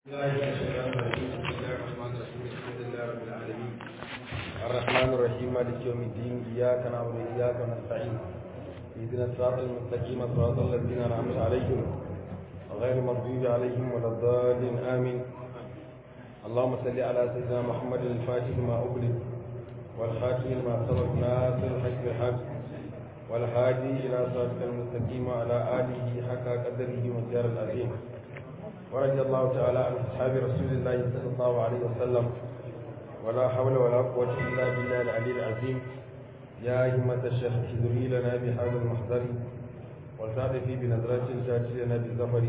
الرحمن الرحيم مالك يوم الدين إياك نعبد وإياك نستعين اهدنا الصراط المستقيم صراط الذين أنعمت عليهم غير المغضوب عليهم ولا الضالين آمين اللهم صل على سيدنا محمد الفاتح ما أغلق والخاتم لما سبق ناصر الحق بالحق والهادي إلى صراطك المستقيم وعلى آله حق قدره ومقدار العظيم ورضي الله تعالى عن أصحاب رسول الله صلى الله عليه وسلم ولا حول ولا قوة إلا بالله العلي العظيم يا همة الشيخ احذري لنا بهذا المحضر والتعطفي بنظرة تأتي لنا بالظفر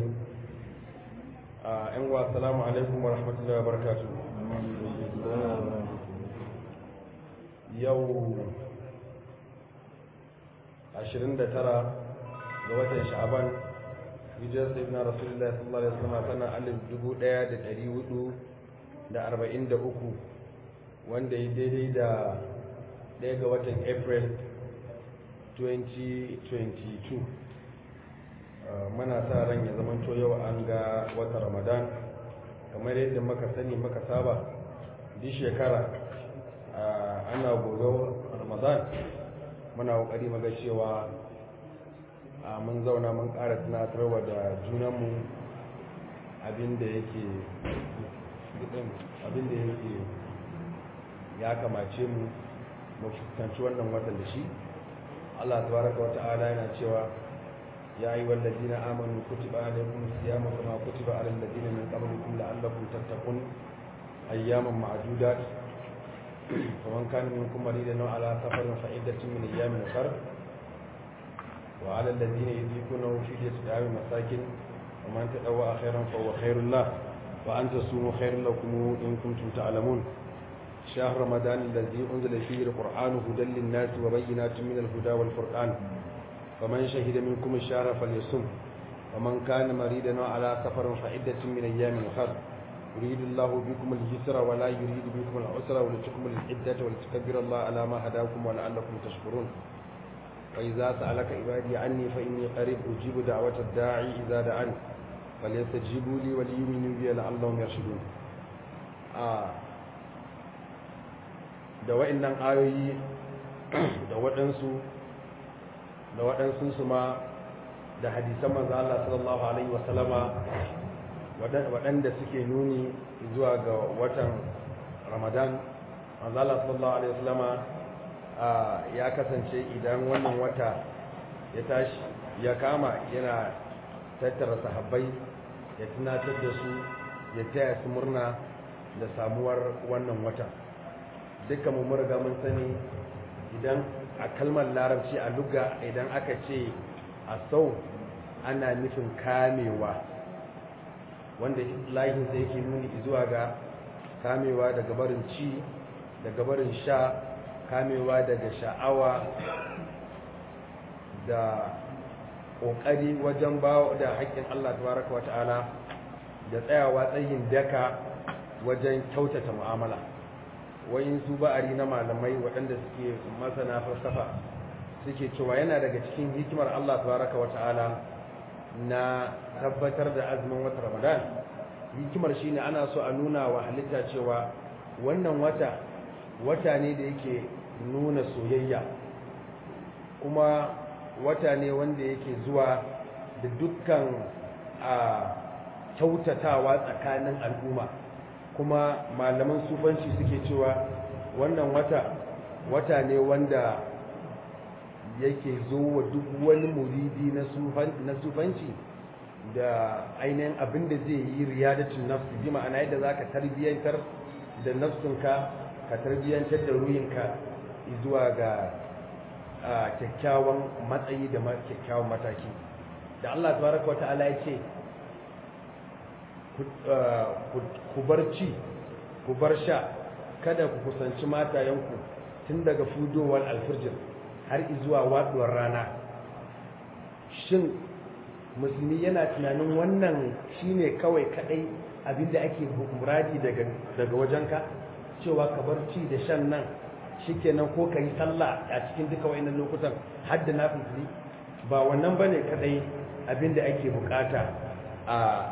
أنوا السلام عليكم ورحمة الله وبركاته يوم 29 ga watan sha'aban hijirar sayyidina rasulullah sallallahu alaihi wasallam tana alif dubu ɗaya da ɗari hudu da arba'in da uku wanda ya daidai da ɗaya ga watan april 2022 mana sa ran ya zama to yau an ga wata ramadan kamar yadda muka sani muka saba duk shekara ana gobe ramadan muna kokari maga cewa mun zauna mun ƙara tunatarwa da junanmu abinda yake abinda yake ya kamace mu mu fuskanci wannan watan da shi Allah tabaraka wa ta'ala yana cewa ya yi wallazina amanu kutiba alaykum siyamu kama kutiba alal ladina min qablikum la'allakum tattaqun ayyaman ma'dudat faman kana minkum maridan aw ala safarin fa iddatun min ayyamin ukhra وعلى الذين يذيقونه فدية طعام مساكين ومن تطوع خيرا فهو خير له وأن تصوموا خير لكم إن كنتم تعلمون شهر رمضان الذي أنزل فيه القرآن هدى للناس وبينات من الهدى والفرقان فمن شهد منكم الشهر فليصم ومن كان مريدا على سفر فعدة من أيام أخر يريد الله بكم اليسر ولا يريد بكم العسر ولتكملوا العدة ولتكبروا الله على ما هداكم ولعلكم تشكرون وإذا سألك عبادي عني فإني قريب أجيب دعوة الداعي إذا دعاني فليستجيبوا لي وليؤمنوا بي لعلهم يرشدون آه. da wa'annan ayoyi da waɗansu da waɗansu su ma da hadisan manzo Allah sallallahu alaihi wasallama waɗanda suke nuni zuwa ga watan Ramadan manzo Allah sallallahu alaihi wasallama ya kasance idan wannan wata ya tashi ya kama yana tattara sahabbai ya tunatar da su ya taya su murna da samuwar wannan wata dukkan mu riga mun sani idan a kalmar larabci a luga idan aka ce a sau ana nufin kamewa wanda lahinsa yake nuni zuwa ga kamewa daga barin ci daga barin sha kamewa daga sha'awa da ƙoƙari wajen ba da haƙƙin Allah tabaraka wata'ala da tsayawa tsayin daka wajen kyautata mu'amala wayin su ba'ari na malamai waɗanda suke masana falsafa suke cewa yana daga cikin hikimar Allah tabaraka wata'ala na tabbatar da azumin wata Ramadan hikimar shine ana so a nuna wa halitta cewa wannan wata wata ne da yake nuna soyayya kuma wata ne wanda yake zuwa da dukkan a kyautatawa tsakanin al'umma kuma malaman sufanci suke cewa wannan wata wata ne wanda yake zo wa duk wani muridi na sufanci da ainihin abin da zai yi riyadatun nafsi bi ma'ana yadda za ka tarbiyyantar da nafsinka ka tarbiyyantar da ruhinka zuwa ga kyakkyawan matsayi da kyakkyawan mataki da Allah tabaraka wa ta'ala ya ce ku bar ci ku bar sha kada ku kusanci matayenku tun daga fudowar alfirjin har zuwa waduwar rana shin musulmi yana tunanin wannan shine kawai kadai abinda ake muradi daga daga wajenka cewa ka bar ci da shan nan shikenan ko ka yi sallah a cikin duka wayannan lokutan har da nafili ba wannan bane kadai abinda ake bukata a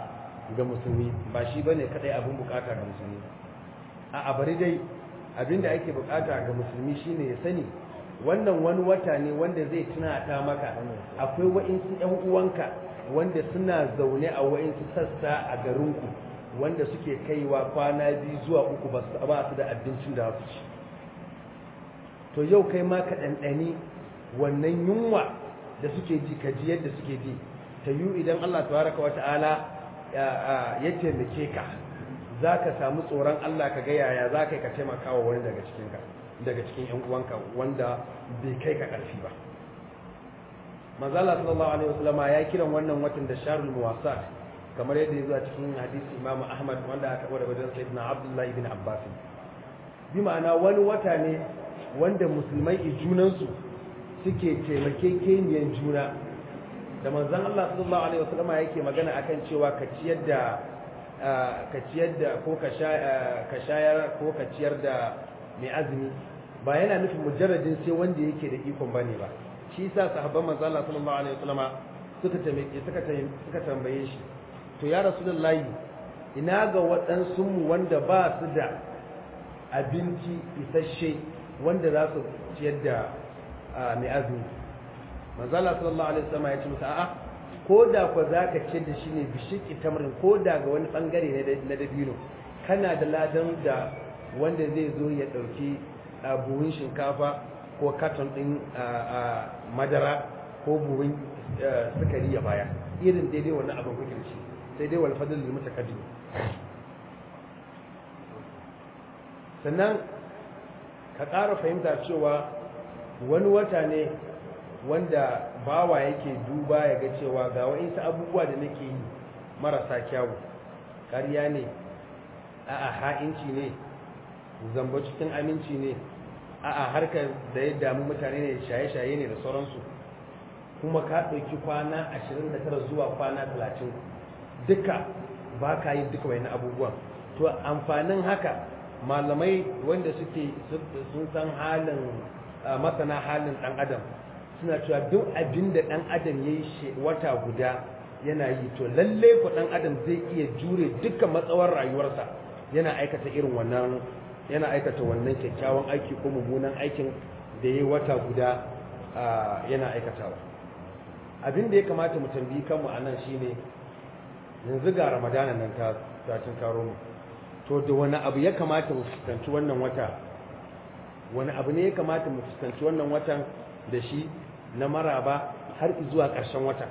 ga musulmi ba shi bane kadai abin bukata ga musulmi a bari dai abinda ake bukata ga musulmi shine ya sani wannan wani wata ne wanda zai tuna ta maka akwai wa'insu ƴan uwanka wanda suna zaune a wa'insu sassa a garinku wanda suke kaiwa kwana biyu zuwa uku ba su da abincin da su ci to yau kai ma ka ɗanɗani wannan yunwa da suke ji ka ji yadda suke ji ta yi idan Allah tabaraka wata'ala ya taimake ka za ka samu tsoron Allah ka ga yaya za ka yi ka taimaka wa wani daga cikin daga cikin yan uwanka wanda bai kai ka ƙarfi ba manzala sallallahu alaihi wasallama ya kiran wannan watan da sharul muwasat kamar yadda ya zo a cikin hadisi imamu ahmad wanda aka kawo daga wajen sayyidina abdullahi ibn abbas bi ma'ana wani wata ne wanda musulmai junansu suke taimakekeniyan juna da manzon Allah sallallahu alaihi wasallama yake magana akan cewa ka ciyar da ka ciyar da ko ka shayar ko ka ciyar da mai azumi ba yana nufin mujarradin sai wanda yake da ikon bane ba shi yasa sahabban manzo Allah sallallahu alaihi wasallama suka tambaye suka suka tambaye shi to ya rasulullahi ina ga waɗansu mu wanda ba su da abinci isasshe wanda za su ciyar da mai azumi manzo Allah sallallahu alaihi wasallama ya ce musu a'a ko da kwa za ka ce da shi ne bishiki tamarin ko da ga wani bangare na dabino kana da ladan da wanda zai zo ya ɗauki buhun shinkafa ko katon ɗin madara ko buhun sukari ya baya irin daidai wannan abin kuke shi sai dai wal fadl lil mutakaddim sannan ka ƙara fahimta cewa wani wata ne wanda bawa yake duba ya ga cewa ga wa'insu abubuwa da nake yi marasa kyawu ƙarya ne a'a ha'inci ne zamba cikin aminci ne a'a harkar da ya damu mutane ne shaye-shaye ne da sauransu kuma ka ɗauki kwana 29 zuwa kwana 30 duka ba ka yi duka wani abubuwan to amfanin haka malamai wanda suke sun san halin masana halin ɗan adam suna cewa duk abin da ɗan adam ya yi wata guda yana yi to lalle ku ɗan adam zai iya jure duka matsawar rayuwarsa yana aikata irin wannan yana aikata wannan kyakkyawan aiki ko mummunan aikin da ya yi wata guda yana aikatawa abin da ya kamata mu tambayi kanmu a nan shine yanzu ga ramadana nan ta tacin karo mu to da wani abu ya kamata mu fuskanci wannan wata wani abu ne ya kamata mu fuskanci wannan watan da shi na maraba har zuwa ƙarshen wata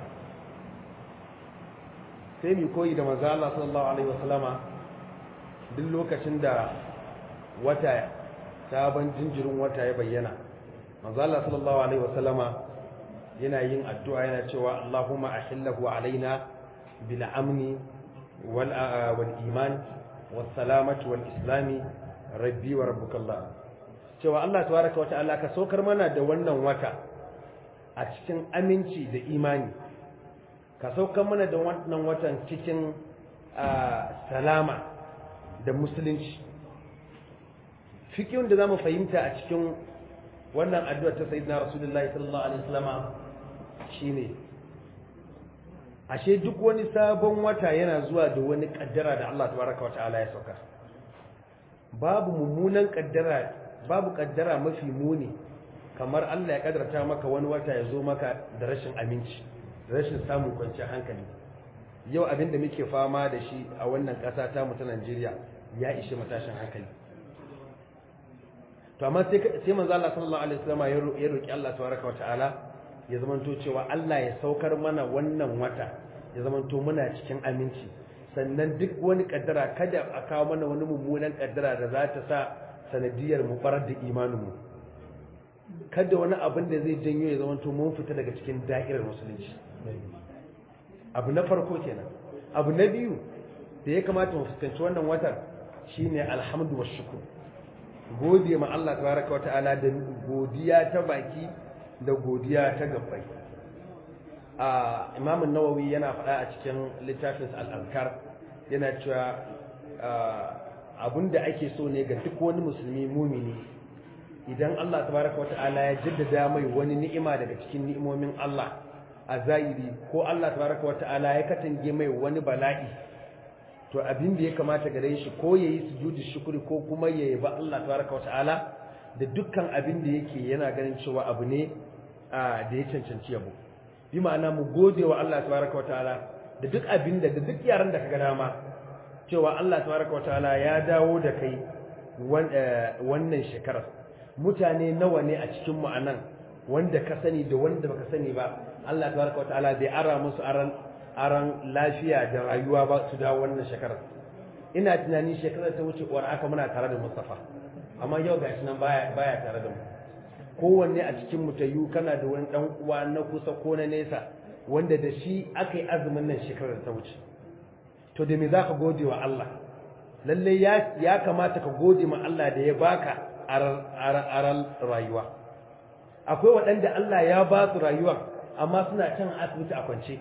sai mu koyi da manzo Allah sallallahu alaihi wasallama duk lokacin da wata sabon jinjirin wata ya bayyana manzo Allah sallallahu alaihi wasallama yana yin addu'a yana cewa Allahumma ahillahu alaina bil amni wal wal iman was salamati wal islami rabbi wa rabbukallah cewa Allah tabaraka wa ta'ala ka saukar mana da wannan wata a cikin aminci da imani ka saukar mana da wannan watan cikin salama da musulunci fikiyun da zamu fahimta a cikin wannan addu'a ta sayyidina rasulullahi sallallahu alaihi wasallama shine ashe duk wani sabon wata yana zuwa da wani kaddara da Allah tabaraka wa ta'ala ya sauka babu mummunan kaddara babu kaddara mafi muni kamar Allah ya kaddarta maka wani wata ya zo maka da rashin aminci rashin samun kwanciyar hankali yau abinda muke fama da shi a wannan ƙasa ta mu ta Najeriya ya ishe matashin hankali to amma sai sai manzo Allah sallallahu alaihi wasallam ya roki Allah tabaraka wa ta'ala ya zamanto cewa Allah ya saukar mana wannan wata ya zamanto muna cikin aminci sannan duk wani kaddara kada a kawo mana wani mummunan kaddara da za ta sa sanadiyar mu farar da imanin mu kada wani abin da zai janyo ya zamanto mun fita daga cikin da'irar musulunci abu na farko kenan abu na biyu da ya kamata mu fuskanci wannan watan shine alhamdu wa shukr gode ma Allah tabaraka wata'ala da godiya ta baki da godiya ta gabbai a Imam nawawi yana faɗa a cikin littafin al-Azkar yana cewa abinda ake so ne ga duk wani musulmi mumini idan Allah tabaraka wata'ala ya jaddada mai wani ni'ima daga cikin ni'imomin Allah a zahiri ko Allah tabaraka wata'ala ya katange mai wani bala'i to abin da ya kamata gare shi ko yayi sujudi shukuri ko kuma ya ba Allah tabaraka wa ta'ala da dukkan abin da yake yana ganin cewa abu ne da ya cancanci yabo bi ma'ana mu gode wa Allah tabaraka wa ta'ala da duk abin da da duk yaran da kaga dama cewa Allah tabaraka wa ta'ala ya dawo da kai wannan shekarar mutane nawa ne a cikin mu anan wanda ka sani da wanda baka sani ba Allah tabaraka wa ta'ala bai ara musu aran aran lafiya da rayuwa ba su dawo wannan shekarar ina tunani shekarar ta wuce uwar aka muna tare da Mustafa amma yau gashi nan baya baya tare da mu kowanne a cikin mu tayu kana da wani dan uwa na kusa ko na nesa wanda da shi aka yi azumin nan shekarar ta wuce to da me zaka gode wa Allah lalle ya ya kamata ka gode ma Allah da ya baka aral rayuwa akwai waɗanda Allah ya ba su rayuwa amma suna can asibiti a kwance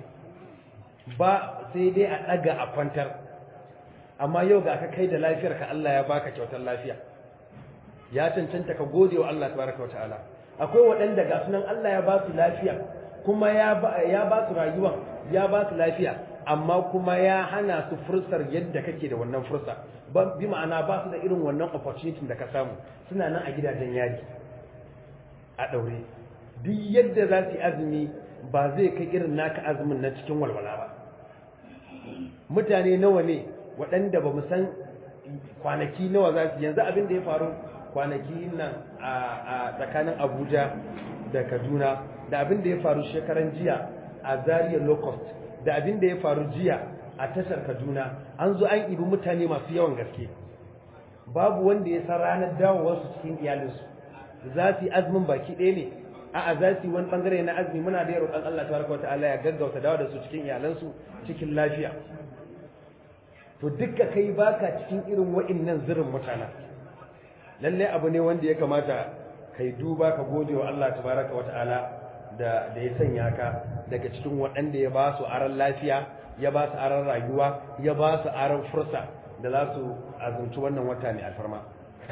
ba sai dai a ɗaga a kwantar amma yau ga ka kai da lafiyar ka Allah ya baka kyautar lafiya ya cancanta ka gode wa Allah tabaraka wata'ala akwai waɗanda ga sunan Allah ya ba su lafiya kuma ya ba su rayuwa ya ba su lafiya amma kuma ya hana su fursar yadda kake da wannan fursa bi ma'ana ba su da irin wannan opportunity da ka samu suna nan a gidajen yari a ɗaure duk yadda za su yi azumi ba zai kai irin naka azumin na cikin walwala ba mutane nawa ne waɗanda ba mu san kwanaki nawa za su yanzu abin da ya faru kwanaki nan a tsakanin abuja da kaduna da abin da ya faru shekaran jiya a zaria locust da abin da ya faru jiya a tashar kaduna an zo an ibi mutane masu yawan gaske babu wanda ya san ranar dawowarsu cikin iyalinsu za su yi azumin baki ɗaya ne a'a za su yi wani bangare na azumi muna da roƙon Allah tabaraka wata'ala ya gaggauta dawo da su cikin iyalansu cikin lafiya to dukka kai baka cikin irin wa'innan zirin mutana lalle abu ne wanda ya kamata kai duba ka gode wa Allah tabaraka wata'ala da da ya sanya ka daga cikin waɗanda ya ba su aran lafiya ya ba su aran rayuwa ya ba su aran fursa da za su azumci wannan wata mai alfarma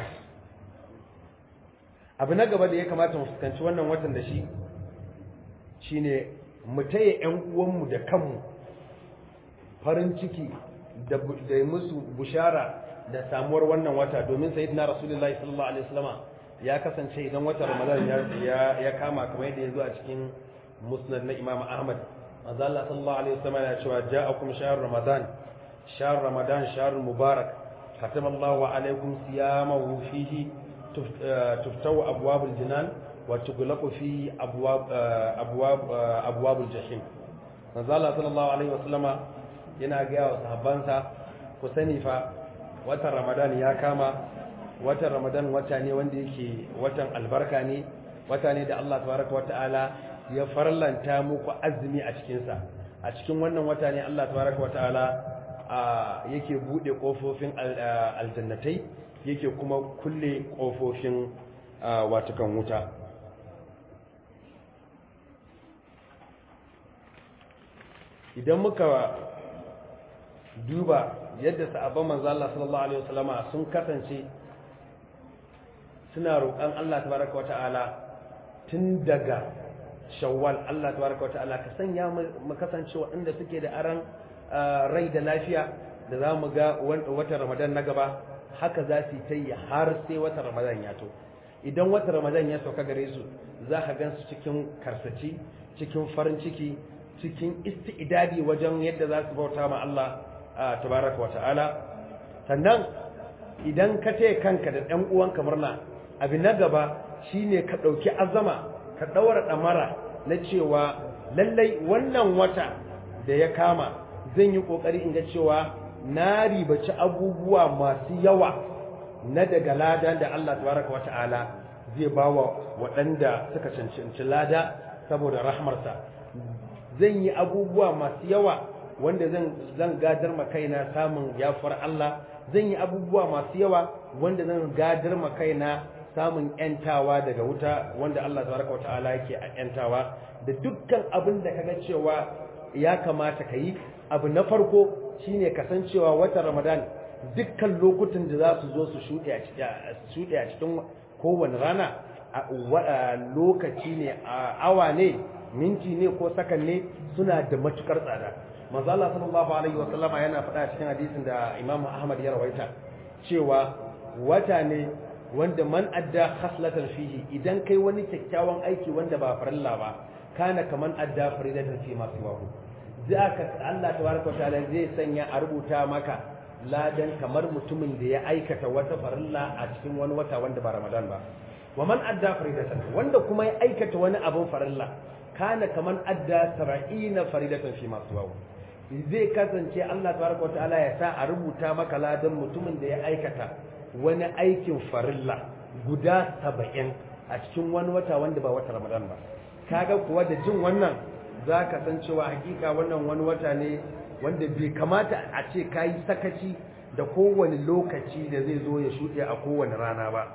abu na gaba da ya kamata mu fuskanci wannan watan da shi shine mu taya ƴan uwanmu da kanmu farin ciki da musu bushara da samuwar wannan wata domin sayyidina rasulullahi sallallahu alaihi wasallama ya kasance idan watan ramadan ya ya kama kamar yadda ya zo a cikin musnad na imam ahmad manzo Allah sallallahu alaihi wasallama ya cewa ja'akum shahr ramadan shahr ramadan shahr mubarak katama Allahu alaikum siyamahu fihi تفتو أبواب الجنان وتغلق فيه أبواب أبواب أبواب الجحيم نزال صلى الله عليه وسلم yana gaya wa sahabbansa ku sani fa watan ramadan ya kama watan ramadan wata ne wanda yake watan albarka ne wata ne da Allah tabaraka wa ta'ala ya farlanta muku azumi a cikinsa a cikin wannan wata ne Allah tabaraka wa ta'ala yake bude kofofin aljannatai yake kuma kulle ƙofofin watukan wuta idan muka duba yadda sa'abban manzo Allah sallallahu alaihi wasallama sun kasance suna roƙon Allah tabaraka wata'ala tun daga shawwal Allah tabaraka wata'ala ka sanya mu kasance waɗanda suke da aran rai da lafiya da za mu ga watan Ramadan na gaba haka za su ta yi har sai watan ramadan ya to idan watan ramadan ya sauka gare su za ka gan su cikin karsaci cikin farin ciki cikin isti'idadi wajen yadda za su bauta ma Allah tabaraka wa ta'ala sannan idan ka taya kanka da ɗan uwanka murna abin na gaba shine ka ɗauki azama ka ɗaura ɗamara na cewa lallai wannan wata da ya kama zan yi ƙoƙari in ga cewa na ribaci abubuwa masu yawa na daga lada da Allah tabaraka wa ta'ala zai ba wa waɗanda suka cancanci lada saboda rahmarsa zan yi abubuwa masu yawa wanda zan gadar ma kaina samun yafar Allah zan yi abubuwa masu yawa wanda zan gadar ma kaina samun yantawa daga wuta wanda Allah tabaraka wa ta'ala yake yantawa da dukkan abin da kaga cewa ya kamata ka yi abu na farko shine kasancewa watan Ramadan dukkan lokutan da za su zo su shuɗe a cikin kowane rana lokaci ne awa ne minti ne ko sakan ne suna da matukar tsada manzo Allah sallallahu alaihi wasallam yana faɗa cikin hadisin da Imam Ahmad ya rawaita cewa wata ne wanda man adda khaslatan fihi idan kai wani kyakkyawan aiki wanda ba farilla ba kana kaman adda faridatan fi masu wahu zaka Allah tabaraka ta'ala zai sanya a rubuta maka ladan kamar mutumin da ya aikata wata farilla a cikin wani wata wanda ba Ramadan ba wa man adda faridatan wanda kuma ya aikata wani abun farilla kana kaman adda 70 faridatan fi masu wahu zai kasance Allah tabaraka wa ta'ala ya sa a rubuta maka ladan mutumin da ya aikata wani aikin farilla guda saba'in a cikin wani wata wanda ba wata ramadan ba kaga kuwa da jin wannan za ka san cewa hakika wannan wani wata ne wanda bai kamata a ce ka yi sakaci da kowane lokaci da zai zo ya shuɗe a kowane rana ba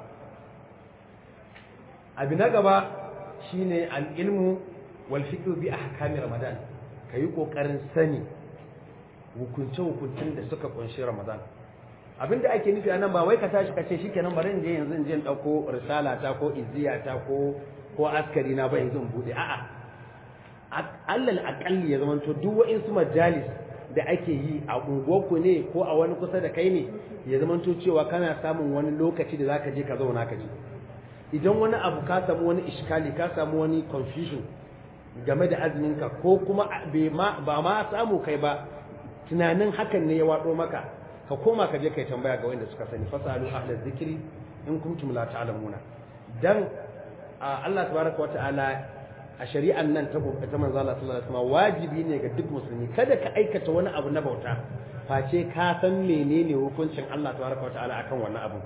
abu na gaba shine al'ilmu wal fiqh bi ahkami ramadan kayi kokarin sani hukunce-hukuncen da suka kunshi Ramadan abinda ake nufi a nan ba wai ka tashi ka ce shikenan bari in je yanzu in je in dauko risala ta ko izziya ta ko ko askari na ba yanzu in bude a'a allal aqalli ya zama to duk wa'insu majalis da ake yi a unguwarku ne ko a wani kusa da kai ne ya zama to cewa kana samun wani lokaci da zaka je ka zauna ka ji idan wani abu ka samu wani iskali ka samu wani confusion game da azuminka ko kuma ba ma samu kai ba tunanin hakan ne ya waɗo maka ka koma ka je kai tambaya ga wanda suka sani fasalu ahlaz zikri in kuntum la ta'lamuna dan Allah tabaraka wa ta'ala a shari'an nan ta ta manzo Allah sallallahu alaihi wasallam wajibi ne ga duk musulmi kada ka aikata wani abu na bauta face ka san menene hukuncin Allah tabaraka wa ta'ala akan wannan abu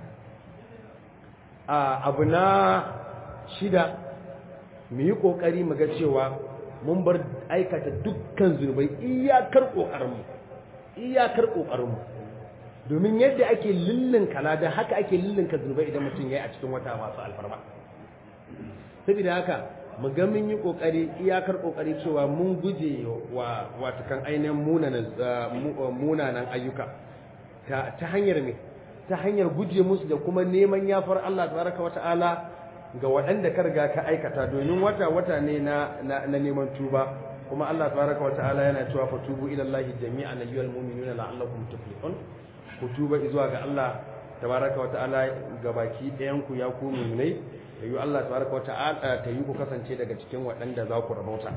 abu na shida mu yi kokari mu ga cewa mun bar aikata dukkan zunubai iyakar ƙoƙarinmu iyakar ƙoƙarinmu domin yadda ake lullun kalada haka ake lullunka zunubai idan mutum ya yi a cikin wata masu alfarma saboda haka mu ga mun yi ƙoƙari iyakar ƙoƙari cewa mun guje wa watakan ainihin munanan ayyuka ta hanyar me ta hanyar guje musu da kuma neman yafar Allah tabaraka wata'ala ga waɗanda ka riga ka aikata domin wata wata ne na na neman tuba kuma Allah tabaraka wa ta'ala yana cewa fa tubu ila Allah jami'an ayyuhal mu'minuna la'allakum tuflihun ku tuba zuwa ga Allah tabaraka wa ta'ala ga baki ɗayan ku ya ku mu'minai yayu Allah tabaraka wa ta'ala ta yi ku kasance daga cikin waɗanda za ku rabauta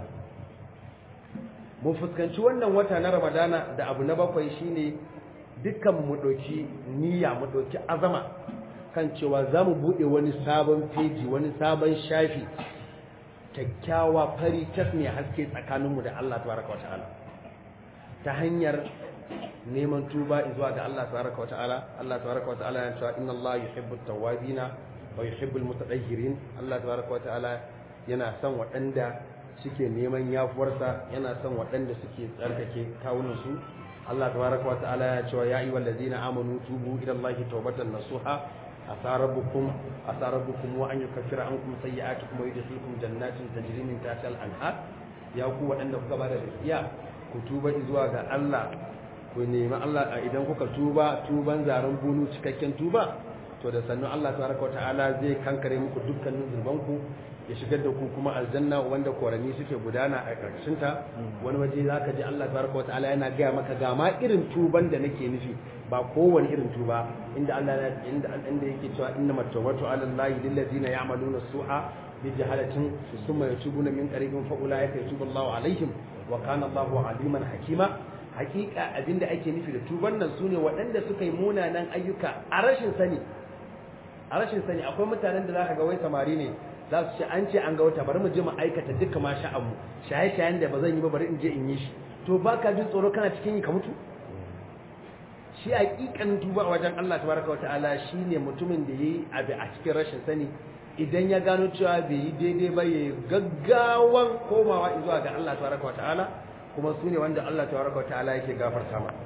mu fuskanci wannan wata na Ramadana da abu na bakwai shine dukkan mu ɗauki niyya mu ɗauki azama kan cewa za mu buɗe wani sabon feji wani sabon shafi kyakkyawa fari tas mai haske tsakaninmu da Allah tabaraka wa ta'ala ta hanyar neman tuba zuwa ga Allah tabaraka wa ta'ala Allah tabaraka wa ta'ala ya cewa inna Allah yuhibbu tawwabina wa yuhibbu almutatahhirin Allah tabaraka wa ta'ala yana son waɗanda suke neman yafuwarsa yana son waɗanda suke tsarkake kawunansu Allah tabaraka wa ta'ala ya cewa ya ayyuhal ladzina amanu tubu ila Allah tawbatan nasuha عسى ربكم عسى ربكم وأن يكفر عنكم سيئاتكم ويدخلكم جنات تجري من تحتها الأنهار يا ku waɗanda kuka bada gaskiya ku tuba zuwa ga Allah ku nemi Allah idan kuka tuba tuban zaren bunu cikakken tuba to da sannu Allah tabaraka ta'ala zai kankare muku dukkanin zunubanku ya shigar da ku kuma aljanna wanda korani suke gudana a ƙarshen ta wani waje zaka ji Allah tabaraka ta'ala yana gaya maka ga ma irin tuban da nake nufi ba kowane irin tuba inda Allah inda inda yake cewa innamat tawbatu ala allahi lil ladina ya'maluna su'a bi jahalatin thumma yatubuna min qaribin fa ulaika yatubu Allahu alaihim wa kana Allahu aliman hakima hakika abinda ake nufi da tuban nan sune waɗanda suka yi munanan ayyuka a rashin sani a rashin sani akwai mutanen da zaka ga wai samari ne za su ce an ce an ga wata bari mu je mu aikata duka ma sha'anmu shaye-shayen da ba zan yi ba bari in je in yi shi to baka jin tsoro kana cikin yi ka mutu shi hakikan tuba a wajen Allah tabaraka wa ta'ala shine mutumin da yayi abu a cikin rashin sani idan ya gano cewa bai yi daidai ba ya gaggawan komawa zuwa ga Allah tabaraka wa ta'ala kuma su ne wanda Allah tabaraka wa ta'ala yake gafarta ma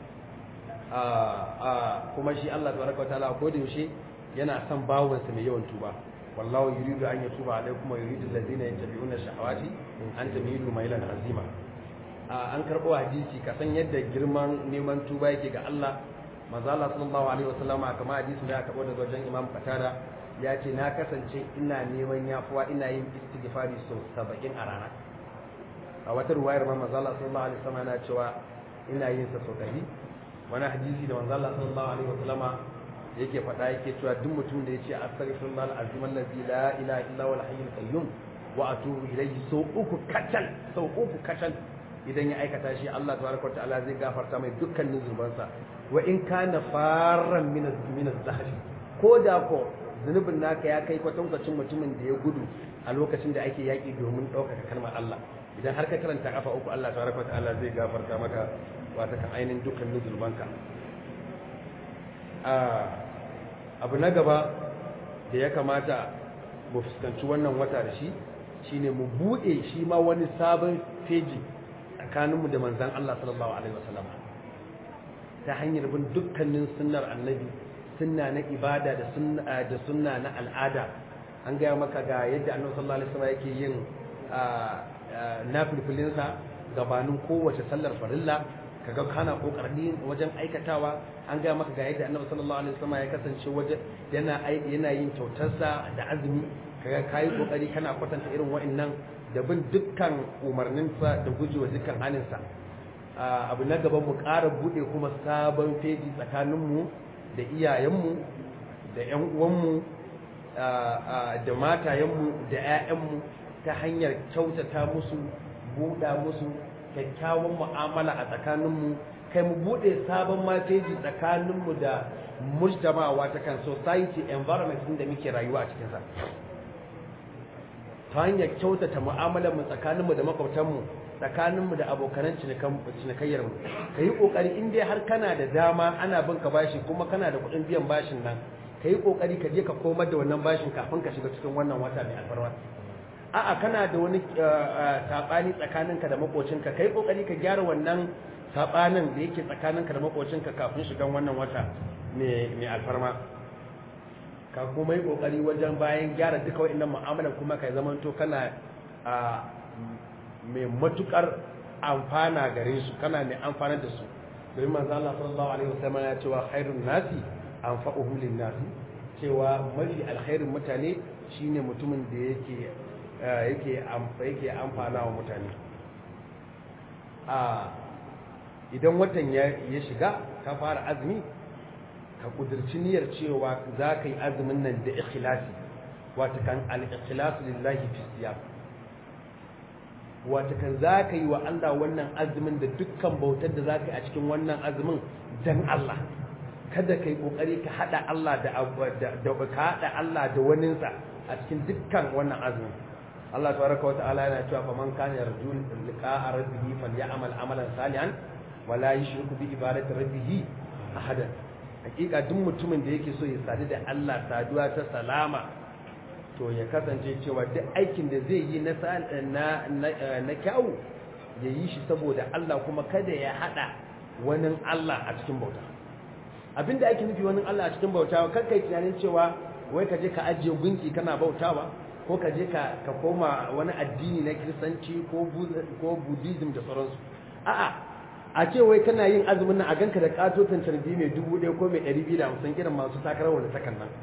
kuma shi Allah tabaraka wa ta'ala ko da yaushe yana son bawansa mai yawan tuba wallahu yuridu an yatuba alaikum wa yuridu allazina yattabi'una shahawati an tamilu mailan azima an karɓo hadisi ka san yadda girman neman tuba yake ga Allah manzo Allah sallallahu alaihi wasallama kamar hadisin da aka karɓo daga wajen Imam Qatada ya ce na kasance ina neman yafuwa ina yin istighfari sau 70 a rana a wata ruwayar ma manzo Allah sallallahu alaihi wasallam yana cewa ina yin sa sau ɗari wani hadisi da manzo Allah sallallahu alaihi wasallama yake faɗa yake cewa duk mutum da yace astaghfirullah alazim allazi la ilaha illa huwa alhayyul qayyum wa atubu ilayhi sau uku kacal sau uku kacal idan ya aikata shi Allah tabaraka wa ta'ala zai gafarta mai dukkanin zunubansa wa in kana farran min min az-zahri ko da ko zunubin naka ya kai kwatankwacin mutumin da ya gudu a lokacin da ake yaƙi domin ɗaukaka kalmar Allah idan har ka karanta kafa uku Allah tabaraka wa ta'ala zai gafarta maka wata kan ainihin dukkanin zunubanka abu na gaba da ya kamata mu fuskanci wannan wata da shi shine mu buɗe shi ma wani sabon feji tsakaninmu da manzan Allah sallallahu alaihi wasallam ta hanyar bin dukkanin sunnar annabi sunna na ibada da sunna da sunna na al'ada an gaya maka ga yadda annabi sallallahu alaihi wasallam yake yin nafilfilinsa gabanin kowace sallar farilla kaga kana kokarin wajen aikatawa an ga maka ga yadda annabi sallallahu alaihi wasallam ya kasance wajen yana yana yin kyautarsa da azumi kaga kai kokari kana kwatanta irin wa'annan da bin dukkan umarninsa da gujewa dukkan haninsa abu na gaban mu ƙara bude kuma sabon feji tsakaninmu da iyayenmu da ƴan uwanmu da matayenmu da ƴaƴanmu ta hanyar kyautata musu buɗa musu kyakkyawan mu'amala a tsakaninmu kai mu buɗe sabon mafeji tsakaninmu da mujtamawa ta kan society environment da muke rayuwa a cikinsa ta hanyar kyautata mu'amalar mu tsakaninmu da makwabtanmu tsakaninmu da abokanan cinikayyar mu ka yi ƙoƙari in dai har kana da dama ana bin ka bashi kuma kana da kuɗin biyan bashin nan ka yi ƙoƙari ka je ka komar da wannan bashin kafin ka shiga cikin wannan wata mai alfarma a'a kana da wani saɓani tsakaninka da makocinka kai kokari ka gyara wannan saɓanin da yake tsakaninka da makocinka kafin shigan wannan wata mai alfarma ka kuma yi kokari wajen bayan gyara duka wa'annan mu'amalar kuma ka zama to kana mai matukar amfana gare su kana mai amfanar da su domin manzo Allah sallallahu alaihi wasallam ya cewa khairun nasi anfa'uhum lin nasi cewa mafi alkhairin mutane shine mutumin da yake yake yake amfana wa mutane a idan watan ya shiga ka fara azumi ka kudirci niyyar cewa za ka yi azumin nan da ikhlasi wata kan al-ikhlasu lillahi fi siyam wata kan za ka yi wa Allah wannan azumin da dukkan bautar da za ka yi a cikin wannan azumin dan Allah kada ka yi kokari ka hada Allah da da ka hada Allah da waninsa a cikin dukkan wannan azumin Allah tabaraka wa ta'ala yana cewa faman kana yarju liqa'a rabbih falyamal amalan salihan wa la yushriku bi ibadati rabbih ahadan hakika duk mutumin da yake so ya sadu da Allah saduwa ta salama to ya kasance cewa duk aikin da zai yi na na na kyau ya yi shi saboda Allah kuma kada ya hada wani Allah a cikin bauta abinda ake nufi wani Allah a cikin bauta kar kai tunanin cewa wai ka je ka ajiye gunki kana bautawa ko ka je ka koma wani addini na kiristanci ko buddhism da sauransu a'a a ce wai kana yin azumin nan a ganka da katotan carbi mai dubu ɗaya ko mai ɗari biyu da hamsin irin masu takarar wani sakan nan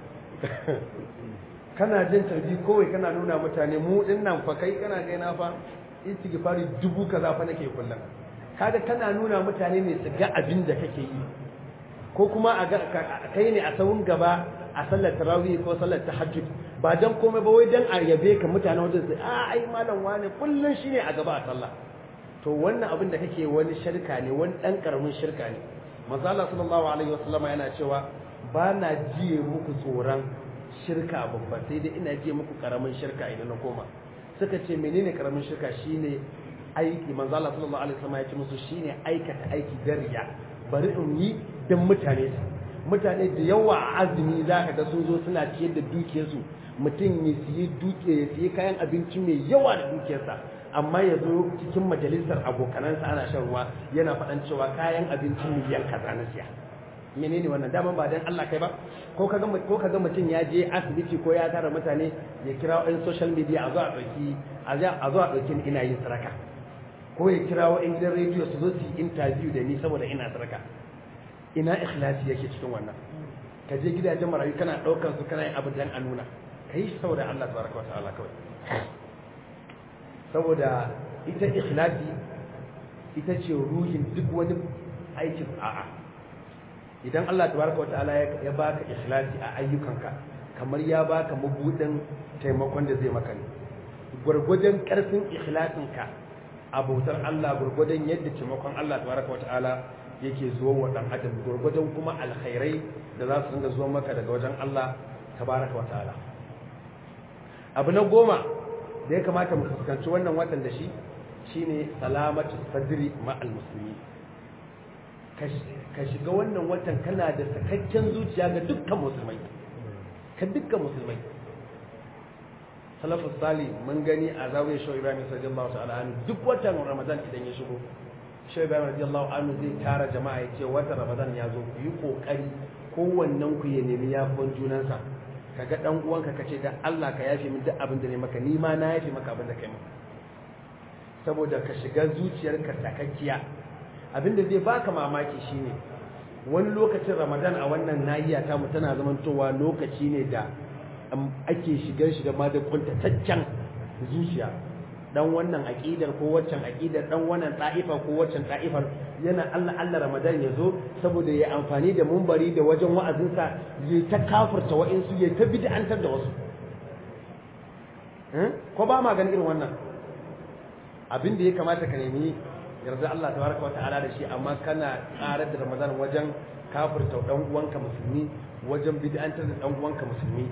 kana jin carbi kowai kana nuna mutane mu ɗin nan fa kai kana gaina fa istighfari dubu kaza fa nake kullum kaga kana nuna mutane ne su ga abin da kake yi ko kuma a kai ne a sawun gaba a sallar tarawih ko sallar tahajjud ba dan komai ba wai dan a yabe ka mutane wajen su a ai malam wane kullun shine a gaba a sallah to wannan abin da kake wani shirka ne wani dan karamin shirka ne manzo Allah sallallahu alaihi wasallam yana cewa ba na jiye muku tsoron shirka babba sai dai ina jiye muku karamin shirka idan na koma suka ce menene karamin shirka shine aiki manzo Allah sallallahu alaihi wasallam ya ce musu shine aikata aiki dariya bari in yi dan mutane mutane da yawa a azumi za ka ga sun zo suna ciyar da dukiyarsu mutum ya siye duke ya siye kayan abinci mai yawa da dukiyarsa amma ya zo cikin majalisar abokanansa ana shan ruwa yana faɗan cewa kayan abinci miliyan kaza na siya menene wannan daman ba dan Allah kai ba ko kaga ko kaga mutum ya je asibiti ko ya tara mutane ya kira ɗan social media a zo a ɗauki a zo a ɗauki ina yin saraka ko ya kira wa gidan rediyo su zo su yi interview da ni saboda ina saraka ina ikhlasi yake cikin wannan ka je gidajen marayu kana ɗaukar su kana yin abu dan a nuna ka yi shi saboda Allah tabaraka wa ta'ala kawai saboda ita ikhlasi ita ce ruhin duk wani aikin a'a idan Allah tabaraka wata'ala ya baka ikhlasi a ayyukanka kamar ya baka mabudin taimakon da zai maka ne gwargwadon karfin ikhlasinka a bautar Allah gwargwadon yadda taimakon Allah tabaraka wata'ala yake zuwa wa dan adam gwargwadon kuma alkhairai da za su dinga zuwa maka daga wajen Allah tabaraka wata'ala abu na goma da ya kamata mu fuskanci wannan watan da shi shine salamatu sadri ma'al musulmi ka shiga wannan watan kana da sakakken zuciya ga dukkan musulmai ka dukkan musulmai salafus sali mun gani a zawiyar shau ibrahim radiyallahu ta'ala anhu duk watan ramadan idan ya shigo shau ibrahim radiyallahu anhu zai tara jama'a ya ce watan ramadan ya zo ku yi kokari kowannen ku ya nemi yafon junansa kaga dan uwanka kace da Allah ka yafe min duk abin da ne maka ni ma na yafe maka abin da kai maka saboda ka shiga zuciyarka sakakkiya abin da zai baka mamaki shine wani lokacin Ramadan a wannan nahiya ta mu tana zamantowa lokaci ne da ake shigar shi da ma da kuntataccen zuciya dan wannan aqidar ko waccan aqidar dan wannan ta'ifa ko waccan ta'ifar yana Allah Allah Ramadan ya zo saboda ya amfani da mumbari da wajen wa'azinsa ya ta kafirta wa'insu ya ta bid'antar da wasu ko ba ma ganin irin wannan abin da ya kamata ka nemi yarda Allah tabaraka wa ta'ala da shi amma kana karar da Ramadan wajen kafirta dan uwanka musulmi wajen bid'antar da dan uwanka musulmi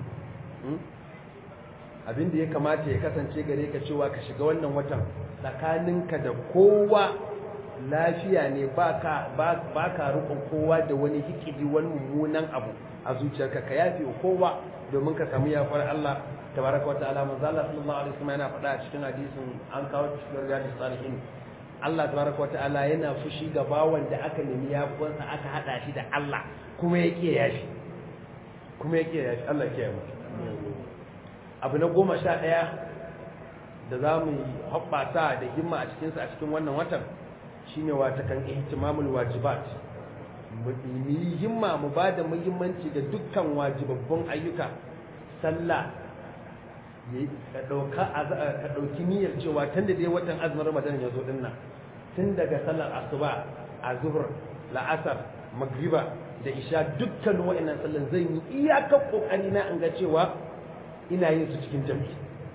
abin da ya kamata ya kasance gare ka cewa ka shiga wannan watan tsakaninka da kowa lafiya ne ba ka rukun kowa da wani hikidi wani mummunan abu a zuciyarka ka yafe kowa domin ka samu yafar Allah tabaraka wata'ala manzo Allah sallallahu alaihi wasallam yana faɗa a cikin hadisin an kawo cikin riyadus salihin Allah tabaraka wata'ala yana fushi ga bawan da aka nemi yafuwansa aka hada shi da Allah kuma ya kiyaye yashi kuma ya kiyaye yashi Allah ya kiyaye mu abu na goma sha ɗaya da za mu hoɓɓata da himma a cikinsa a cikin wannan watan shine wata kan ihtimamul wajibat mu yi himma mu ba da muhimmanci ga dukkan wajibabbun ayyuka sallah ka ɗauki niyyar cewa tun da dai watan azumin ramadan ya zo ɗin nan tun daga sallar asuba a zuhur la'asar magriba da isha dukkan wa'annan sallan zan yi iyakar kokari na in ga cewa ina yin su cikin jam'i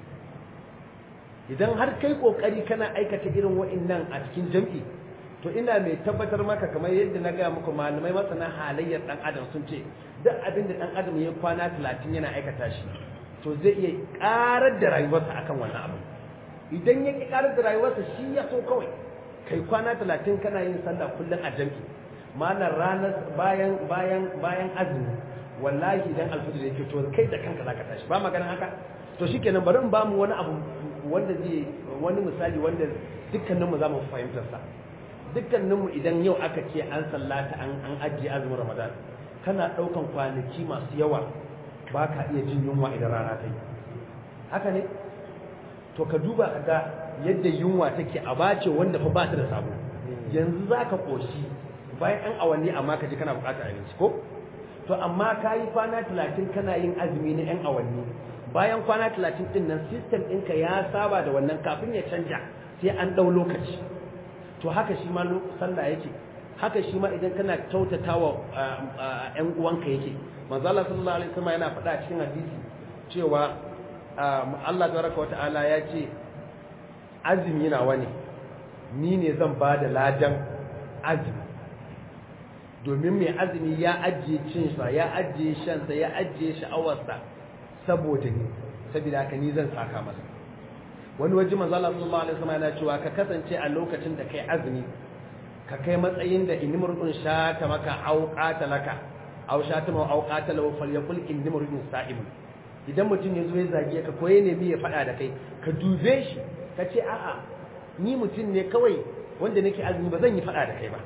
idan har kai kokari kana aikata irin wa'annan a cikin jam'i to ina mai tabbatar maka kamar yadda na gaya muku malamai masana halayyar dan adam sun ce duk abin da dan adam ya kwana 30 yana aikata shi to zai iya karar da rayuwarsa akan wannan abu idan ya ki karar da rayuwarsa shi ya so kawai kai kwana 30 kana yin sallah kullum a jam'i malar ranar bayan bayan bayan azumi wallahi idan alfajir yake to kai da kanka zaka tashi ba maganin haka to shikenan bari in ba mu wani abu wanda zai wani misali wanda dukkanin mu zamu fahimtar sa dukkanin mu idan yau aka ce an sallata an an ajiye azumin Ramadan kana daukan kwanaki masu yawa ba ka iya jin yunwa idan rana ta yi haka ne to ka duba ka ga yadda yunwa take a bace wanda fa ba ta da sabo yanzu zaka koshi bayan an awanni amma ka ji kana bukatar abinci ko to amma ka yi kwana talatin kana yin azumi na 'yan awanni bayan kwana talatin din nan sistem ɗinka ya saba da wannan kafin ya canja sai an ɗau lokaci to haka shi ma sallah yake haka shi ma idan kana kyautata wa 'yan uwanka yake manzala sallallahu alaihi wasallam yana faɗa cikin hadisi cewa Allah tabaraka wa ta'ala ya ce azumi nawa ne ni ne zan ba da ladan azumi domin mai azumi ya ajiye cinsa ya ajiye shansa ya ajiye sha'awarsa saboda ni saboda haka ni zan saka masa wani waje manzo Allah sallallahu alaihi wasallam yana cewa ka kasance a lokacin da kai azumi ka kai matsayin da inimrun sha ta maka auqata laka aw sha ta ma auqata lahu falyakul inimrun sa'im idan mutum ya zo ya zage ka ko ya nemi ya faɗa da kai ka dube shi ka ce a'a ni mutum ne kawai wanda nake azumi ba zan yi faɗa da kai ba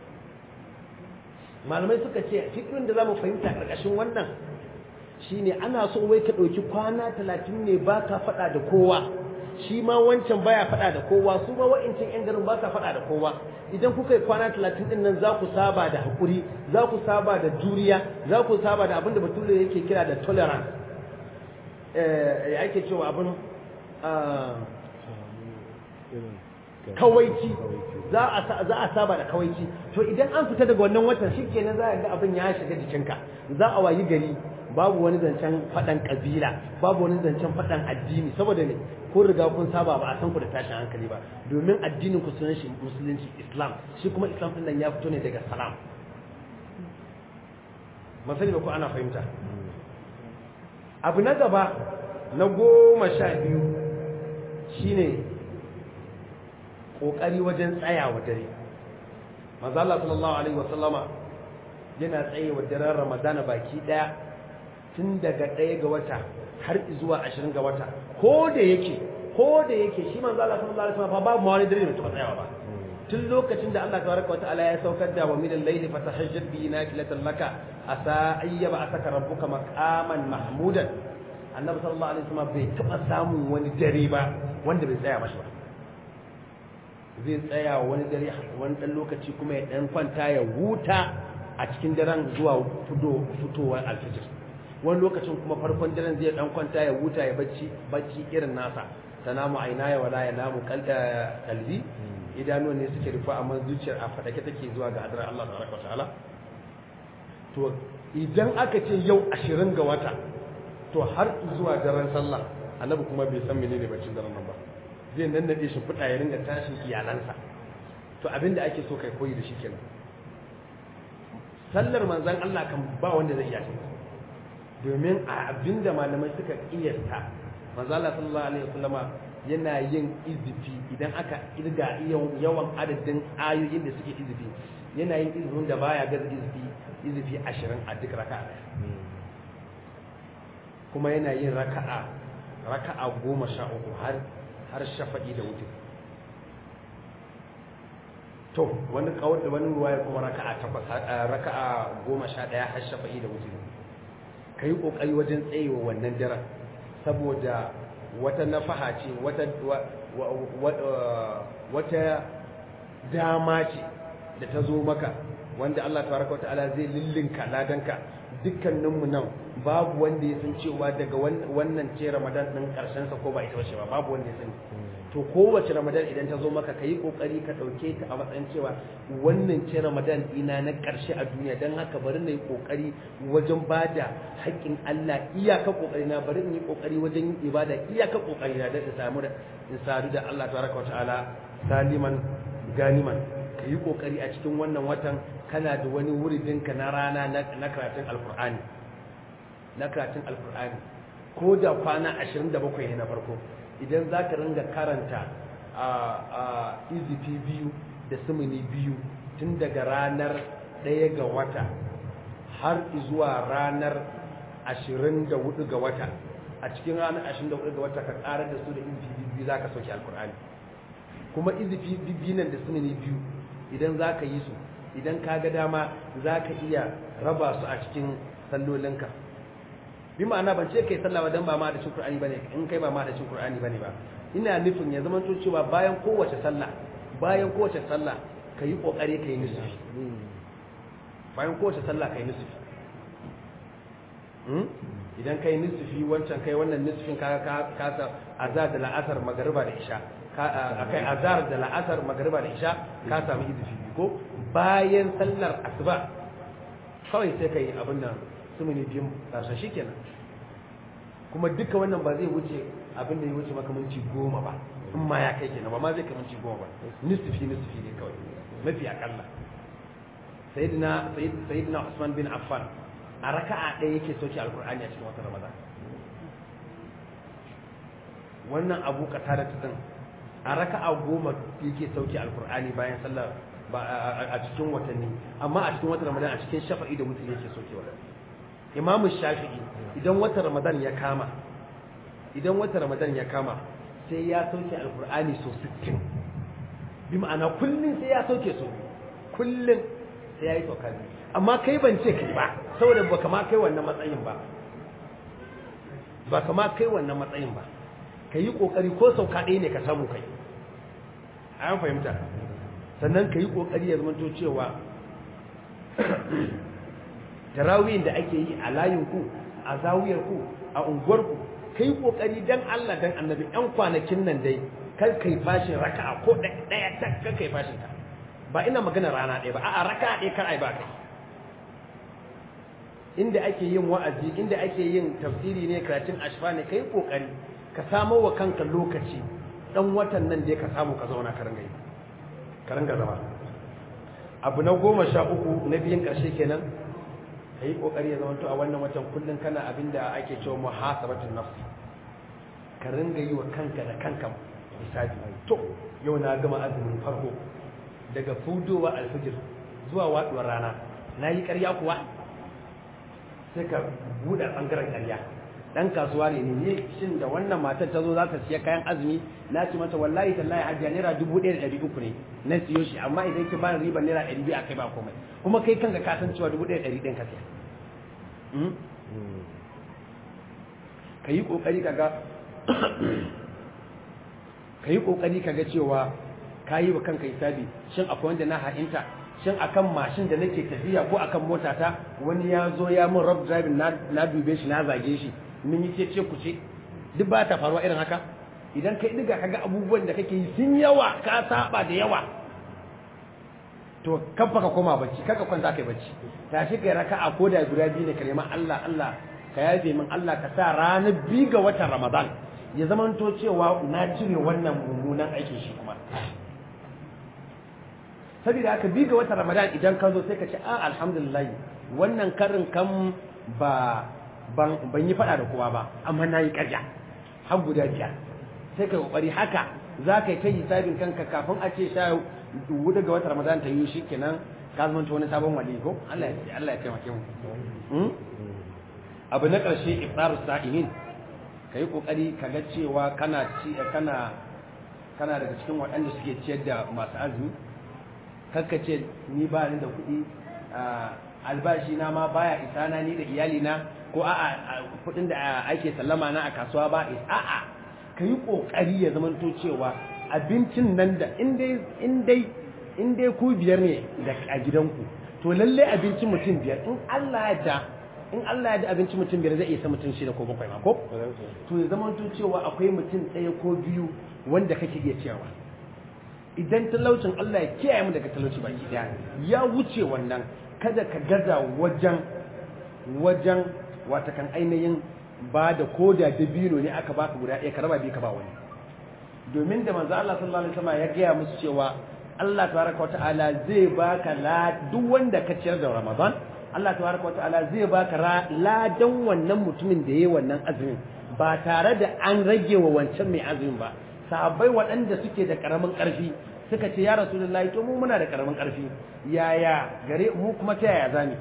malamai suka ce fikirin da za mu fahimta ƙarƙashin wannan shine ana so wai ka ɗauki kwana talatin ne ba ka faɗa da kowa shi ma wancan baya faɗa da kowa su ma wa'incin 'yan garin ba ka faɗa da kowa idan kuka yi kwana talatin ɗin nan za ku saba da haƙuri za ku saba da juriya za ku saba da abin da bature yake kira da tolerance ya ake cewa abin kawaici za a saba da kawaici to idan an fita daga wannan watan shi kenan za a ga abin ya shiga jikinka za a wayi gari babu wani zancen faɗan ƙabila babu wani zancen faɗan addini saboda ne kun riga kun saba ba a san ku da tashin hankali ba domin addinin ku sunan shi musulunci islam shi kuma islam din nan ya fito ne daga salam masani ba ko ana fahimta abu na gaba na goma sha biyu shine kokari wajen tsayawa dare manzo Allah sallallahu alaihi wasallama yana tsayewa daren ramadana baki daya tun daga ɗaya ga wata har zuwa ashirin ga wata ko da yake ko da yake shi manzo Allah sallallahu alaihi wasallam babu ma wani dare da tuka tsayawa ba tun lokacin da Allah tabaraka wa ta'ala ya saukar da wa minal layli fatahajjad bi nafilatan laka asa ayyaba asaka rabbuka maqaman mahmudan annabi sallallahu alaihi wasallam bai taba samun wani dare ba wanda bai tsaya mashi ba zai tsaya wani dare wani dan lokaci kuma ya dan kwanta ya huta a cikin daren zuwa fitowar alfijir wani lokacin kuma farkon daren zai dan kwanta ya huta ya bacci bacci irin nasa tanamu aina ya wala ya namu kalbi idanuwan ne suke rufa amma zuciyar a fadake take zuwa ga hadar Allah tabaraka ta'ala to idan aka ce yau 20 ga wata to har zuwa daren sallah annabi kuma bai san menene baccin daren nan ba zai nan nade shi fuda ya ringa tashin iyalansa to abinda ake so kai koyi da shi kenan sallar manzon Allah kan ba wanda zai iya shi domin a abinda malamai suka kiyasta manzala sallallahu alaihi wasallama yana yin izifi idan aka irga yawan adadin ayoyin da suke izifi yana yin izifin da baya gaza izifi izifi ashirin a duk raka'a kuma yana yin raka'a raka'a goma sha uku har har shafa'i da wuce to wani kawai da wani ruwaya kuma raka'a takwas raka'a goma sha ɗaya har shafa'i da wuce ka yi ƙoƙari wajen tsayewa wannan daren saboda wata nafaha ce wata dama ce da ta zo maka wanda Allah tabaraka wa ta'ala zai lillinka ladanka dukkaninmu nan babu wanda ya san cewa daga wannan ce Ramadan din karshen sa ko ba ita bace ba babu wanda ya sani to kowace Ramadan idan ta zo maka kayi kokari ka dauke ta a matsayin cewa wannan ce Ramadan ina na karshe a duniya dan haka bari na yi kokari wajen bada haƙƙin Allah iyaka kokari na bari in yi kokari wajen yin ibada iyaka kokari na da samu da in sadu da Allah tabaraka wa ta'ala saliman ganiman kayi kokari a cikin wannan watan kana da wani wuridinka na rana na karatun alkur'ani na karatun alkur'ani ko da kwana 27 ne na farko idan za ka ringa karanta a izifi biyu da sumuni biyu tun daga ranar ɗaya ga wata har zuwa ranar 24 ga wata a cikin ranar 24 ga wata ka ƙarar da su da izifi biyu za ka sauke alkur'ani kuma izifi biyu nan da sumuni biyu idan za ka yi su idan ka ga dama za ka iya raba su a cikin sallolinka bi ma'ana ban ce kai sallah dan ba ma da cin Qur'ani bane in kai ba ma da cin Qur'ani bane ba ina nufin ya zama cewa bayan kowace sallah bayan kowace sallah yi kokari kai nisfi bayan kowace sallah kai nisfi idan kai nisfi wancan kai wannan nisfin ka ka ka azar da la'asar magariba da isha akai azar da la'asar magariba da isha ka samu izfi ko bayan sallar asuba kawai sai kai abin nan sumuni biyun ƙarshen shi kenan kuma duka wannan ba zai wuce abin da ya wuce maka minti goma ba in ma ya kai kenan ba ma zai kai minti goma ba nisfi nisfi ne kawai mafi akalla sayyidina sayyidina Usman bin Affan a raka'a ɗaya yake soke alkur'ani a cikin watan Ramadan wannan abu kata da tudun a raka'a goma yake sauke alkur'ani bayan sallar a cikin watanni amma a cikin watan ramadan a cikin shafa'i da mutum yake sokewa imamu shafi'i idan watan ramadan ya kama idan watan ramadan ya kama sai ya sauke alkur'ani so 60 bi ma'ana kullun sai ya sauke so kullun sai ya yi sauka amma kai ban ce kai ba saboda ba kama kai wannan matsayin ba ba kama kai wannan matsayin ba ka yi ƙoƙari ko sauka ɗaya ne ka samu kai an fahimta sannan ka yi ƙoƙari ya zamanto cewa tarawiyin da ake yi a layinku a zawiyarku a unguwarku ka yi ƙoƙari don Allah don annabi ‘yan kwanakin nan dai kar kai fashin raka'a ko ɗaya ta kar kai fashin ta ba ina magana rana ɗaya ba a'a raka'a ɗaya kar ai ba kai inda ake yin wa'azi inda ake yin tafsiri ne karatun ashfa ne kai kokari ka samo wa kanka lokaci dan watan nan dai ka samu ka zauna ka ringa yi ka ringa zama abu na goma sha uku na biyun ƙarshe kenan ka yi ƙoƙari ya zamanto a wannan watan kullum kana abin da ake cewa muhasabatun nafsi ka ringa yi wa kanka da kanka hisabi to yau na gama azumin farko daga fudowa alfijir zuwa waɗuwar rana na yi ƙarya kuwa sai ka buɗe ɓangaren ƙarya dan kasuwa ne ne shin da wannan matar ta zo za ta siya kayan azumi na ce mata wallahi tallahi hajjiya naira dubu ɗaya da ɗari uku ne na siyo shi amma idan ki bani riban naira ɗari biyu a kai ba komai kuma kai kanka ka san cewa dubu ɗaya da ɗari ɗin ka siya ka yi ƙoƙari ka ga ka yi ƙoƙari ka ga cewa ka yi wa kanka hisabi shin akwai wanda na ha'inta shin akan mashin da nake tafiya ko akan motata wani ya zo ya min rob driving na dube shi na zage shi mun yi ce ku ce duk ba ta faruwa irin haka idan kai diga kaga abubuwan da kake yi sun yawa ka saba da yawa to kafa ka koma bacci kaka kwanta kai bacci tashi kai raka'a ko da guda biyu ne ka nema Allah Allah ka yafe min Allah ka sa ranar biyu ga watan Ramadan ya zamanto cewa na cire wannan mummunan aikin shi kuma saboda haka bi ga watan ramadan idan ka zo sai ka ce a alhamdulillah wannan karin kan ba ban ban yi fada da kowa ba amma na yi karya har guda biyar sai ka kokari haka za ka yi ta hisabin kanka kafin a ce sha hudu ga watan ramadan ta yi shi kenan ka zama wani sabon wali ko Allah ya Allah ya taimake mu abu na ƙarshe iftarus sa'imin ka yi kokari ka ga cewa kana ci kana kana daga cikin waɗanda suke ciyar da masu azumi kakka ce ni ba ni da kuɗi albashi na ma baya isa na ni da iyali na ko a'a kuɗin da ake sallama na a kasuwa ba a'a ka yi ƙoƙari ya zamanto cewa abincin nan da in dai in dai ku biyar ne da a gidanku to lalle abincin mutum biyar in Allah ya da in Allah ya da abincin mutum biyar zai isa mutum shida ko bakwai ma ko to ya zamanto cewa akwai mutum ɗaya ko biyu wanda kake iya cewa idan talaucin Allah ya kiyaye mu daga talauci baki daya ya wuce wannan kada ka gaza wajen wajen wata kan ainihin ba da koda dabino ne aka baka guda ɗaya ka raba biyu ka ba wani domin da manzo Allah sallallahu alaihi wasallam ya gaya musu cewa Allah tabaraka wa ta'ala zai baka la duk wanda ka ciyar da Ramadan Allah tabaraka wa ta'ala zai baka ladan wannan mutumin da yayi wannan azumin ba tare da an rage wa wancan mai azumin ba sahabbai waɗanda suke da ƙaramin ƙarfi suka ce ya rasulullahi to mu muna da ƙaramin ƙarfi yaya gare mu kuma ta yaya zami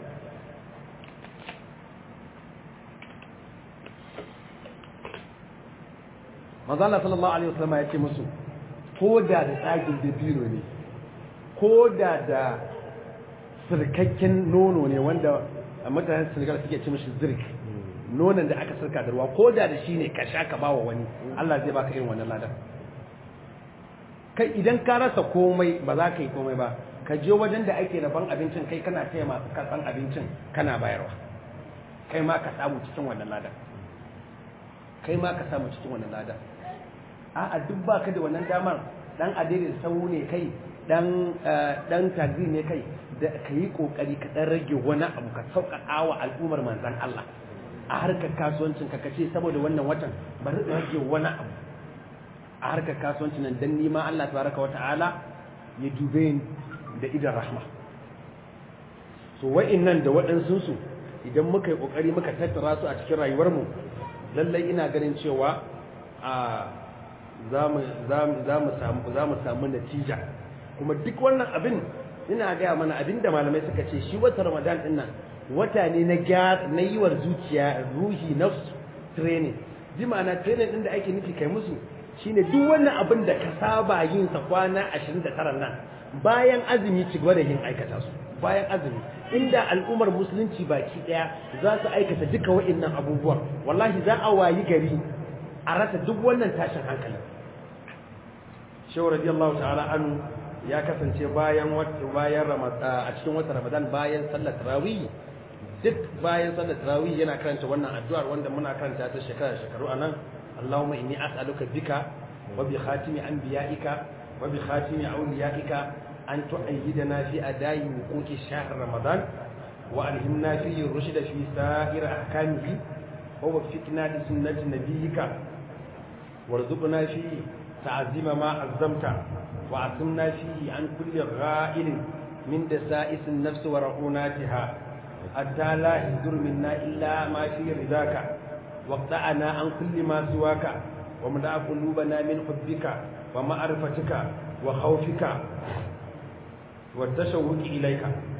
manzo Allah sallallahu alaihi wasallam ya ce musu ko da da tsagin dabino ne ko da da sirkakken nono ne wanda mutanen Senegal suke ce mishi zirk nonon da aka sirka da ruwa ko da da shi ne ka sha ka bawa wani Allah zai baka irin wannan ladan kai idan ka rasa komai ba za ka yi komai ba ka je wajen da ake rabon abincin kai kana taya masu karɓan abincin kana bayarwa kai ma ka samu cikin wannan ladan kai ma ka samu cikin wannan ladan a'a duk ba ka da wannan damar dan adiri sau ne kai dan dan tagzi ne kai da ka yi kokari ka dan rage wani abu ka sauƙaƙa wa al'ummar manzan Allah a harkar kasuwancin ka kace saboda wannan watan bari rage wani abu a harkar kasuwancin nan dan nima Allah tabaraka wa ta'ala ya dube ni da idan rahma so wa'annan da waɗansu su idan muka yi kokari muka tattara su a cikin rayuwar mu lallai ina ganin cewa a za mu samu za mu samu natija kuma duk wannan abin ina gaya mana abin da malamai suka ce shi wata ramadan din nan wata ne na gyara na yiwar zuciya ruhi nafsu training ji ma'ana training din da ake nufi kai musu shine duk wannan abin da ka saba yin sa kwana 29 nan bayan azumi ci gaba da yin aikata su bayan azumi inda al'ummar musulunci baki daya za su aikata duka wa'annan abubuwan wallahi za a wayi gari a rasa duk wannan tashin hankalin shehu radiyallahu ta'ala anhu ya kasance bayan bayan a cikin watan ramadan bayan sallar tarawih duk bayan sallar tarawih yana karanta wannan addu'ar wanda muna karanta ta shekara shekaru anan Allahumma inni as'aluka bika wa bi khatimi anbiya'ika wa bi khatimi awliya'ika an tu'ayyidana fi ada'i wuquti shahr ramadan wa alhimna fi rushda fi sa'ir ahkamihi wa waffiqna li sunnati nabiyyika warzuqna fi ta'zima ma azzamta wa asimna fihi an kulli gha'ilin min dasa'is an-nafs wa ra'unatiha hatta la yadur minna illa ma fi ridaka واقطعنا عن كل ما سواك ومدع قلوبنا من حبك ومعرفتك وخوفك والتشوق إليك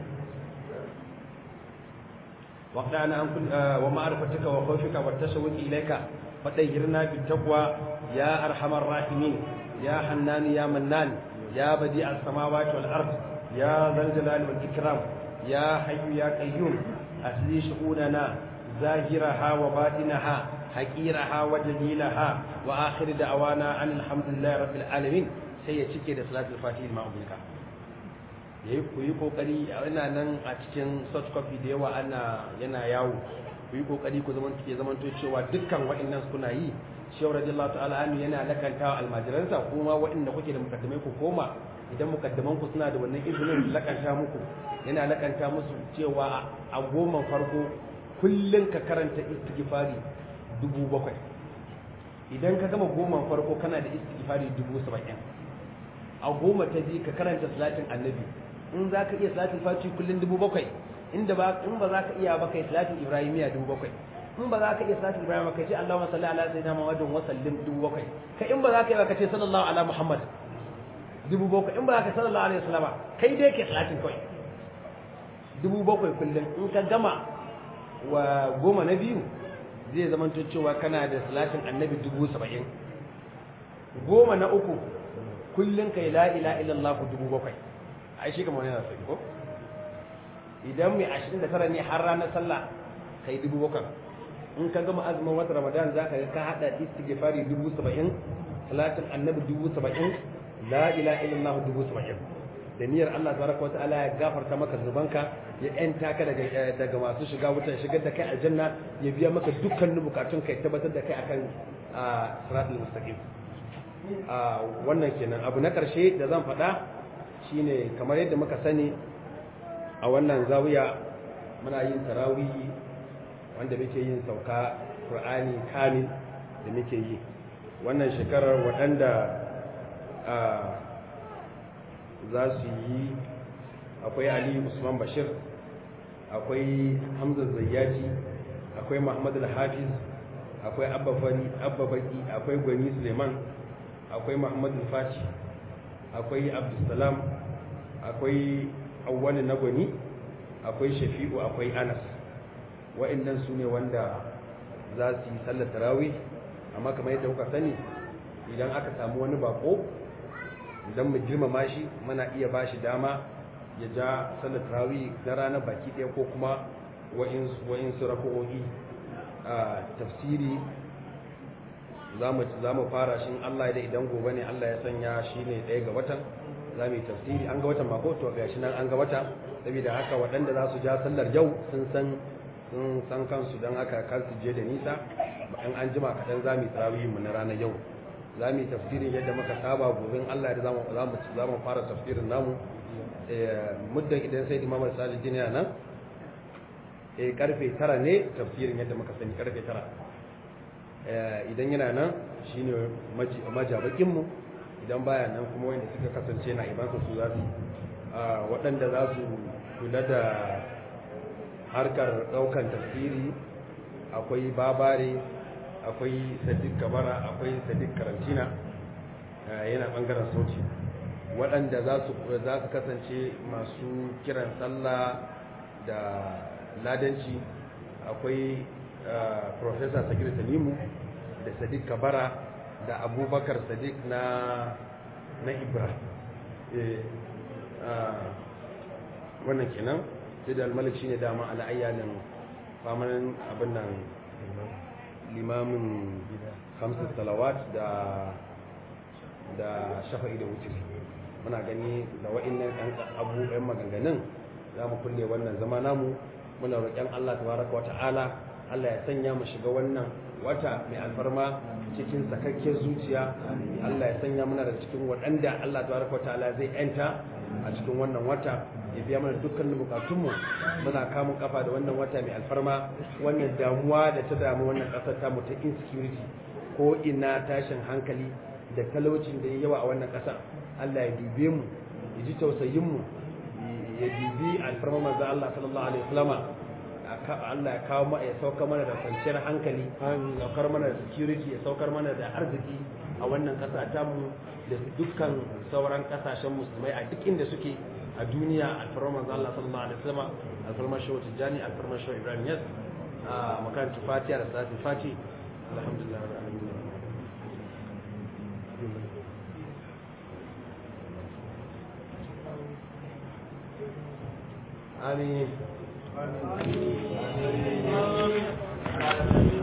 واقطعنا عن كل ومعرفتك وخوفك والتشوق إليك فطهرنا بالتقوى يا أرحم الراحمين يا حنان يا منان يا بديع السماوات والأرض يا ذا الجلال والإكرام يا حي يا قيوم أسلي شؤوننا ظاهرها وباطنها حقيرها وجليلها واخر دعوانا ان الحمد لله رب العالمين sai ya cike da salatul fatih ma ubulka yayi ku yi kokari ina nan a cikin soft copy da yawa ana yana yawo ku yi kokari ku zaman ke zaman to cewa dukkan wa'annan suna yi shehu radiyallahu ta'ala anhu yana lakanta almajiransa kuma wa'anda kuke da mukaddamai ku koma idan mukaddaman ku suna da wannan izinin lakanta muku yana lakanta musu cewa a goma farko kullum ka karanta istighfari dubu bakwai idan ka gama goma farko kana da istighfari dubu saba'in a goma ta biyu ka karanta salatin annabi in za ka iya salatin fati kullum dubu bakwai inda ba in ba za ka iya ba kai salatin ibrahimiya dubu bakwai in ba za ka iya salatin ibrahim ka ce allahumma salli ala sayyidina muhammadin wa sallim dubu bakwai kai in ba za ka iya ba ka ce sallallahu ala muhammad dubu bakwai in ba za ka sallallahu alaihi wasallama kai dai ke salatin kawai dubu bakwai kullum in ka gama wa goma na biyu zai zama cewa kana da salatin annabi dubu saba'in goma na uku kullum kai la ila illallah dubu bakwai ai shi kamar yana sai ko idan mai ashirin da tara ne har ranar sallah kai dubu bakwai in ka gama azumin wata ramadan za ka ga ka haɗa istighfari dubu saba'in salatin annabi dubu saba'in la ila illallah dubu saba'in da niyyar Allah tabaraka wa ta'ala ya gafarta maka zubanka ya yanta ka daga daga masu shiga wutan shigar da kai aljanna ya biya maka dukkanin bukatun kai tabbatar da kai akan siratul mustaqim wannan kenan abu na karshe da zan faɗa shine kamar yadda muka sani a wannan zawiya muna yin tarawih wanda muke yin sauka qur'ani kamil da muke yi wannan shekarar waɗanda za su yi akwai ali usman bashir akwai hamza zayyaci akwai muhammad al-hafiz akwai abba fari abba baki akwai gwani suleiman akwai muhammad al-faci akwai abdulsalam akwai awwali na gwani akwai shafi'u akwai anas wa'annan su ne wanda za su yi sallar tarawih amma kamar yadda kuka sani idan aka samu wani bako idan mu girmama shi muna iya ba shi dama ya ja sallar tarawih na ranar baki ɗaya ko kuma wa'insu rako'o'i a tafsiri za mu fara shi Allah da idan gobe ne Allah ya sanya shi ne ɗaya ga watan za mu yi tafsiri an ga watan mako to ga shi nan an ga wata saboda haka waɗanda za su ja sallar yau sun san sun san kansu don haka kar su je da nisa in an jima kaɗan za mu yi tarawih mu na ranar yau za mu yi tafsirin yadda muka saba gobe Allah da za mu fara tafsirin namu muddin idan sai imam al-sali jini nan eh karfe tara ne tafsirin yadda muka sani karfe tara idan yana nan shine majabakin mu idan baya nan kuma wanda suka kasance na ibansa su za su waɗanda za su kula da harkar ɗaukan tafsiri akwai babare akwai sadiq kabara akwai sadiq karantina yana ɓangaren sauti waɗanda za su kasance masu kiran sallah da ladanci akwai professor sagir tanimu da sadiq kabara da abubakar sadiq na na ibra wannan kenan sai da almalik shine dama ala ayyanin famanin abin nan limamin hamsin salawat da da shafa'i da wuce muna gani da wa'annan ɗan abubuwan maganganun za mu kulle wannan zama namu muna roƙon Allah tabaraka wata'ala Allah ya sanya mu shiga wannan wata mai alfarma cikin sakakken zuciya Allah ya sanya mana da cikin waɗanda Allah tabaraka ta'ala zai yanta a cikin wannan wata ya biya mana dukkanin bukatunmu muna kamun kafa da wannan wata mai alfarma wannan damuwa da ta damu wannan ƙasar tamu ta insecurity ko ina tashin hankali da talaucin da ya yawa a wannan ƙasa Allah ya dube mu ya ji tausayin mu ya dubi alfarma manzo Allah sallallahu alaihi wasallama Allah ya kawo ma ya saukar mana da kwanciyar hankali ya saukar mana da security ya saukar mana da arziki a wannan kasa ta mu da dukkan sauran kasashen musulmai a duk inda suke a duniya alfarma manzo Allah sallallahu alaihi wasallam alfarma shehu tijani alfarma shehu ibrahim yas a makarantar fatiha da salatul fati alhamdulillah rabbil alamin amin Amin.